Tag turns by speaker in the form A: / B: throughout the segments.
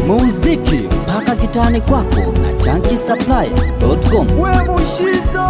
A: muziki mpaka kitani kwako na chankisaplaya.com.
B: we mushizo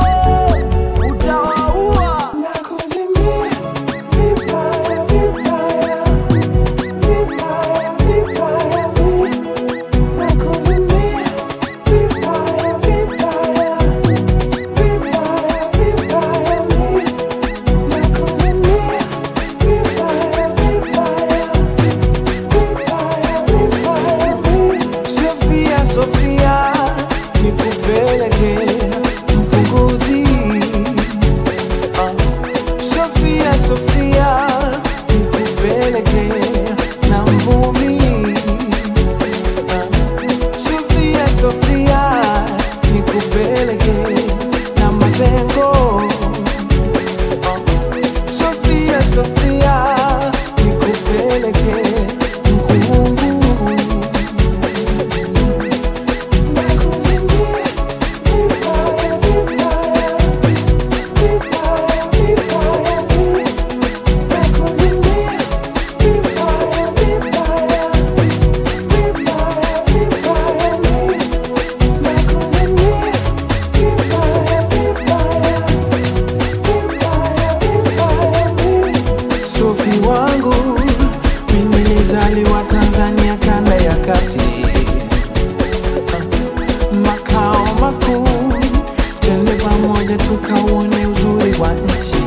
B: utawaua
C: Nakuzimia vibaya vibaya vibaya vibaya mi Nakuzimia vibaya vibaya vibaya vibaya mi Nakuzimia vibaya vibaya vibaya vibaya mi Sofia Sofia nikupeleke mpunguzi Sofia, Sofia, nikupeleke na mvumi. Sofia, Sofia, nikupeleke na mazengo. Sofia, Sofia, nikupeleke mkungu. Nakuzimia vibaya vibaya vibaya vibaya mi nakuzimia vibaya vibaya vibaya vibaya mi nakuzimia vibaya vibaya vibaya vibaya mi Sofi wangu mimi nilizaliwa Tanzania kanda ya kati makao makuu, twende pamoja tukauone uzuri wa nchi.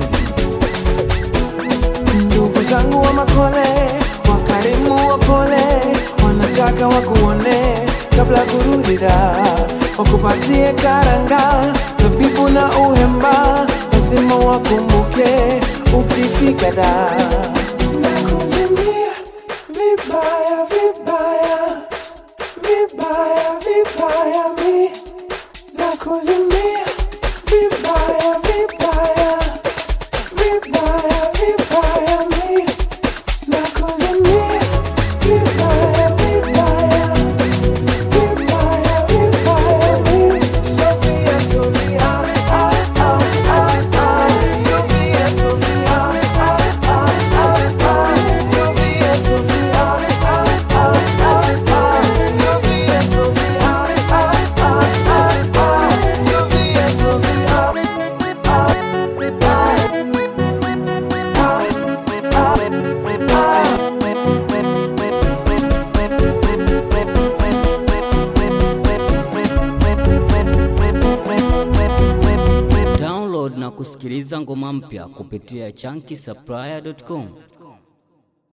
C: Ndugu zangu wa Makole, wakarimu wapole, wanataka wakuone kabla kurudi da, wakupatie karanga, zabibu na uhemba, lazima wakumbuke ukifika da. Nakuzimia vibaya vibaya vibaya vibaya mi nakuzimia vibaya vibaya vibaya vibaya mi nakuzimia vibaya vibaya vibaya vibaya mi Sofia Sofia ah ah ah ah Sofia Sofia ah ah ah ah Sofia Sofia ah ah ah ah Sofia Sofia ah ah ah ah Sofia Sofia
A: Download na kusikiliza ngoma mpya kupitia chankisaplaya.com.